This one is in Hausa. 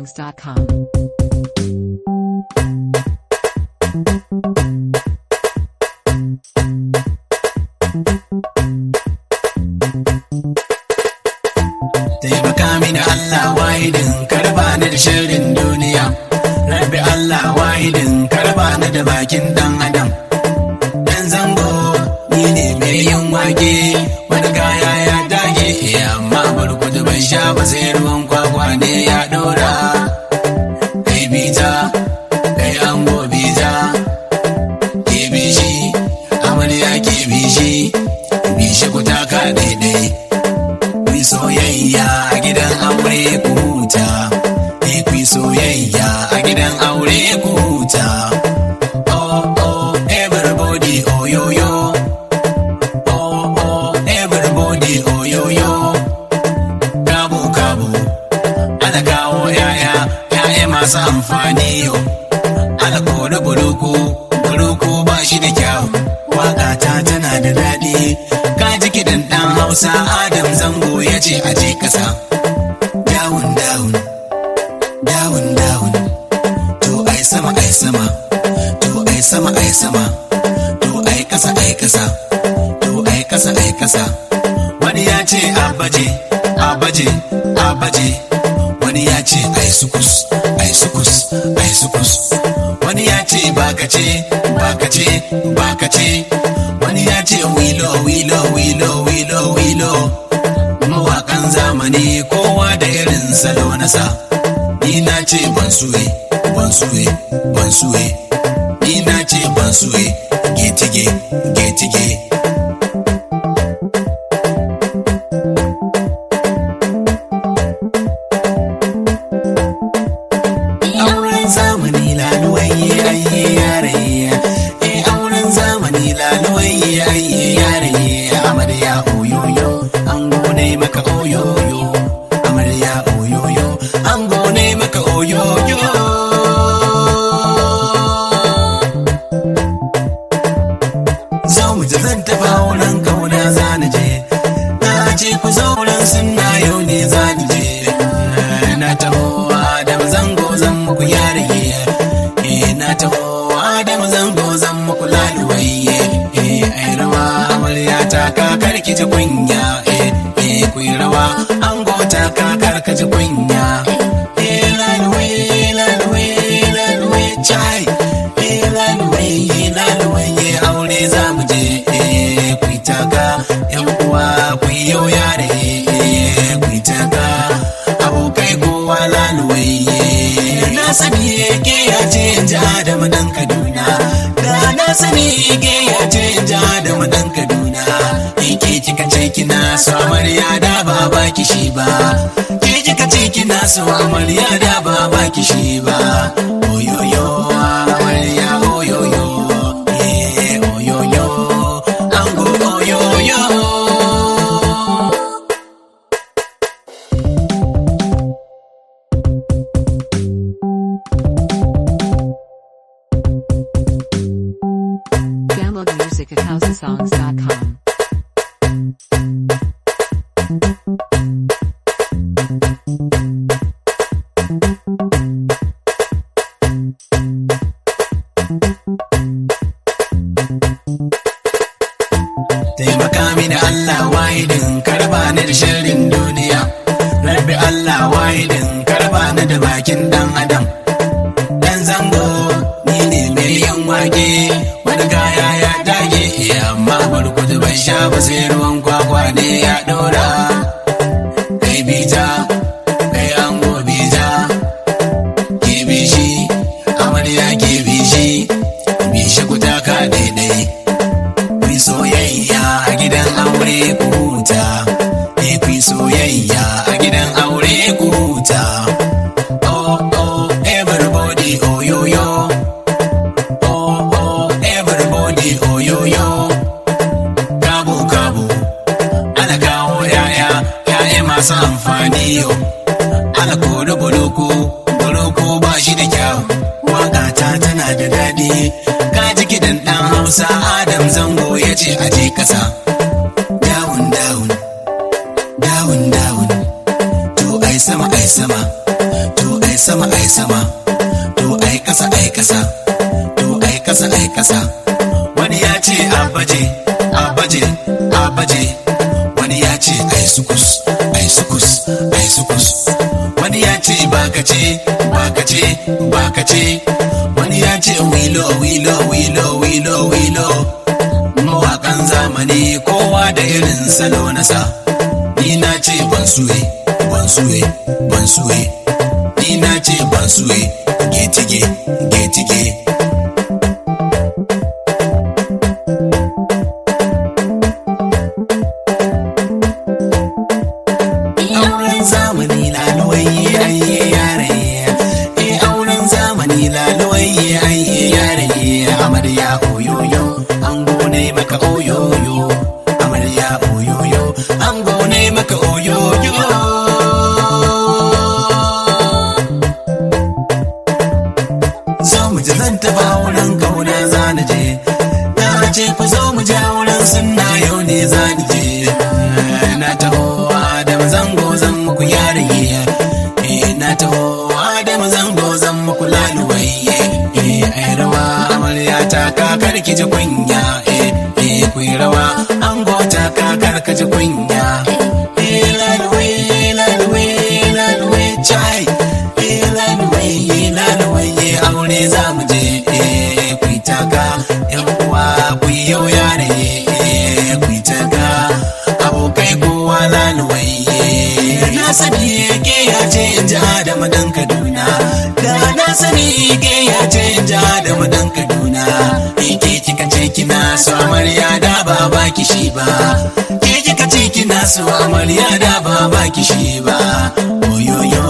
TheHouseOfSongs.com. taimaka mini Allah wahidin karba ni da shirin duniya rabbi Allah wahidin karba ni da bakin dan adam dan zango ni ne mai yin wage wani kaya ya dage amma burkutu bai sha ba sai ruwan kwakwa ne ya dora kai bita kai ango bita ke bishi amarya ke bishi bishi ku taka daidai Kuyi soyayya a gidan aure ku huta. Eh kuyi soyayya a gidan aure ku huta. Oh oh everybody oh yo yo. Oh oh everybody oh yo yo. Kabo kabo ana kawo yaya yaya masu amfani yo. Ana kore buruku buruku ba shi da kyau. Waka ta tana da daɗi. Ka ji kiɗan ɗan Hausa Adam Zango ya ce a je ƙasa. Dawun dawun, dawun dawun. To ai sama ai sama, to ai sama ai sama, to ai ƙasa ai ƙasa, to ai ƙasa ai ƙasa. Wani ya ce a baje, a baje, a baje. Wani ya ce ai sukus, ai sukus, ai sukus. Wani ya ce bakace, bakace, bakace. Wani ya ce wilo, wilo, wilo, wilo, wilo. Mawaƙan zamani kowa da irin salo nasa. Ni na ce ban suwe, ban suwe, ban suwe. Ni na ce ban suwe, getige, getige. auren zamani laluwaye ayye yare eh auren zamani laluwaye ayye yare amarya oyoyo an gone maka oyoyo amarya oyoyo an gone maka oyoyo zo mu ji zan tafa wurin kauna za ni je na ce ku zo wurin sunna yau ne za ni je na taho adam zango zan muku yaraye eh na taho adam zango zan muku laluwaye eh ai rawa amarya ta kakar ki ji kunya eh eh ku yi rawa ango ta kakar ka ji kunya eh laluwaye laluwaye laluwaye chai eh laluwaye laluwaye aure za mu je eh ku yi taka yan uwa ku yi yau yare eh ku yi taka abokai kowa laluwaye na sani ke ya ce ja da madan kaduna da na sani ke ya ce ja da madan kaduna ke kika ce kina so amarya da ba ba kishi ba ke kika ce kina so amarya da ba ba kishi ba oyoyo amarya oyoyo eh oyoyo ango oyoyo Download music at HouseOfSongs.com. taimaka mini Allah wahidin karba ni da shirin duniya rabbi Allah wahidin karba ni da bakin dan adam dan zango ni ne mai yin wage wani kaya ya dage amma burkutu bai sha ba sai ruwan kwakwa ne ya dora kai bita kai ango bita ke bishi amarya ke bishi bishi ku taka daidai Kuyi soyayya a gidan aure ku huta. Eh kuyi soyayya a gidan aure ku huta. Oh oh everybody oh yo yo. Oh oh everybody oh yo yo. Kabo kabo ana kawo yaya yaya masu amfani yo. Ana kore buluku buluku ba shi da kyau. Waka ta tana da daɗi. Ka ji kiɗan ɗan Hausa Adam Zango ya ce a je ƙasa. Dawun dawun, dawun dawun. To ai sama ai sama, to ai sama ce baka ce baka ce wani ya ce wilo wilo wilo wilo wilo mawakan zamani kowa da irin salo nasa ni na ce ban suwe ban suwe ban suwe ni na ce ban suwe getige getige auren zamani laluwaye ayye yare e auren zamani laluwaye ayye yare amarya oyoyo ango ne maka oyoyo amarya oyoyo ango ne maka oyoyo zo mu ji zan taba wurin kauna za na je na ce ku zo mu je wurin sunna yau ne za ni je na taho adam zango zan muku yariye eh na taho adam zango zan muku laluwaye eh ai rawa amarya ta kakar ki ji kunya eh eh ku yi rawa ango ta kakar ka ji kunya eh laluwaye laluwaye laluwaye chai eh laluwaye laluwaye aure za mu je eh ku yi taka yan uwa ku yi yau yare eh ku yi taka abokai kowa laluwaye na sani ke ya ce in ji adamu dan kaduna da na sani ke ya ce in ji adamu dan kaduna in ke kika ce kina so amarya da ba ba ki shi ba ke kika ce kina so amarya da ba ba ki shi ba oyoyo